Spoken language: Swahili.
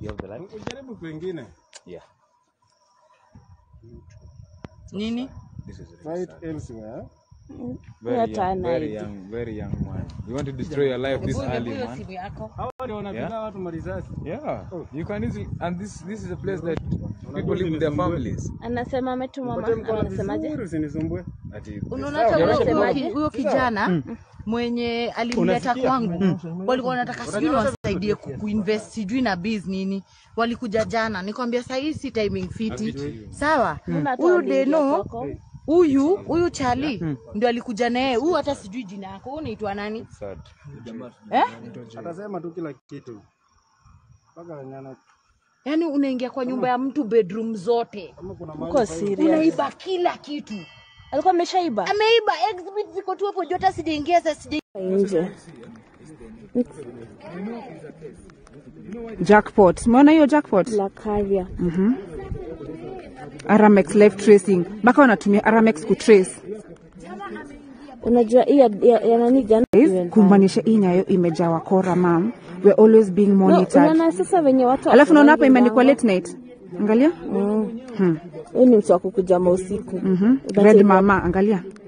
You have the light? Ujaribu kwingine. Yeah. Nini? This is Try it elsewhere. very Hata young, hana very idea. young, very young man. You want to destroy your life this Hebu early, hiyo man? simu yako. Hawa ndio wanapiga Yeah. watu marisasi. Yeah. You can easily, and this this is a place that people live with their families. Anasema ametuma Pate mama, mkono anasemaje? vizuri usinisumbue. Ati Unaona hata You're huyo- right. Unasemaje? huyo- huyo kijana mwenye alimleta Unasikia? kwangu walikuwa wanataka sijui niwasaidie ku- kuinvest sijui na biz nini walikuja jana nikwambia sahii si timing fiti sawa Mbona hata huyu waliingia deno kwako? huyu huyu chali ndio alikuja naye huyu hata sijui jina yako huyu unaitwa nani Sad. eh? Atasema tu kila kitu. Mpaka nyana yaani unaingia kwa nyumba ya mtu bedroom zote kama kuna Uko mahali serious? unaiba kila kitu Alikuwa ameshaiba ameiba exhibit ziko tu hapo juu hata sijaingia sasa sija nje. jackpot umeona hiyo jackpot La Caria. aramex live tracing mpaka wanatumia aramex kutrace Unajua hii ya, ya, ya nani jana? Guys, kumaanisha hii nyayo imejaa wakora mam we're always being No, monitored unaona sasa venye watu alafu naona hapa wafungangi imeandikwa mlango. late night angalia Mm. Huyu ni mtu wa kukuja mausiku. Mhm. Unacheza- red mama angalia